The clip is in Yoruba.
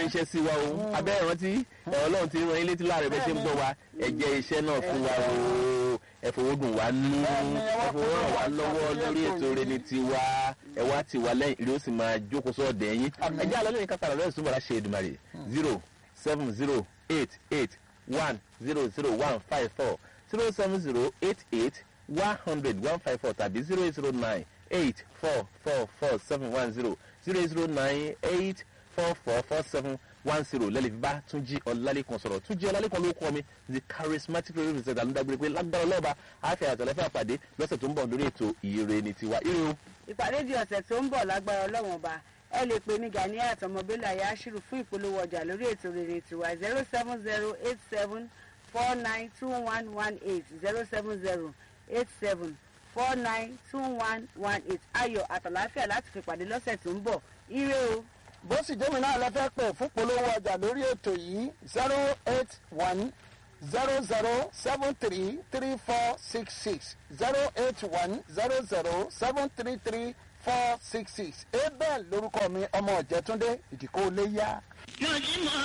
ránṣẹ́ sí wa o abẹ́ ìrántí ọlọ́run ti rán yín létí láàrẹ̀ bẹ́ẹ̀ ṣe ń gbọ́ wa ẹ jẹ́ iṣẹ́ náà fún wa o ẹ fowó dùn wá nú ẹ fowó ràn wá lọ́wọ́ lórí ètò rẹ ní tiwa ẹ wá ti wá lẹ́yìn ìlú ó sì máa jókòó sọ́ọ̀dẹ̀ yín ẹ jẹ́ àlọ́ lóyún kápá lọ́wọ́ ìsúnmọ́ra ṣe Èdùmàrè zero seven zero eight eight one zero zero one five four zero seven zero eight eight one hundred one five four tàbí zero eight zero nine eight four four four seven one zero zero eight zero nine eight four four four seven one zero lẹ́lẹ̀ fi bá túnjí ọlálékan sọ̀rọ̀ túnjí ọlálékan ló kọ́ mi the charismatic radio presenter alúdàgbére pé lágbára ọlọ́ba àáfẹ́ àtọ̀lẹ́fẹ́ àpàdé lọ́sẹ̀ tó ń bọ̀ lórí ètò ìre ní tiwa ire o. ìpàdé di ọ̀sẹ̀ tó ń bọ̀ lágbára ọlọ́wọ̀n ọba ẹ lè pè ní Gani àtọmọbílẹ̀ ayáṣírù fún ìpolówó ọjà lórí ètò rere tiwa zero seven zero eight seven four nine two one one eight zero seven zero eight seven four nine two one one eight ayọ̀ àtàláfíà láti fi pàdé lọ́sẹ̀ tó ń bọ̀ ire o. bó sì jẹ́mi náà lọ fẹ́ pè fún polówó ọjà lórí ètò yìí zero eight one zero zero seven three three four six six zero eight one zero zero seven three three four six six abel lórúkọ mi ọmọ ọ̀jẹ̀túndé ìdíkó lè yá.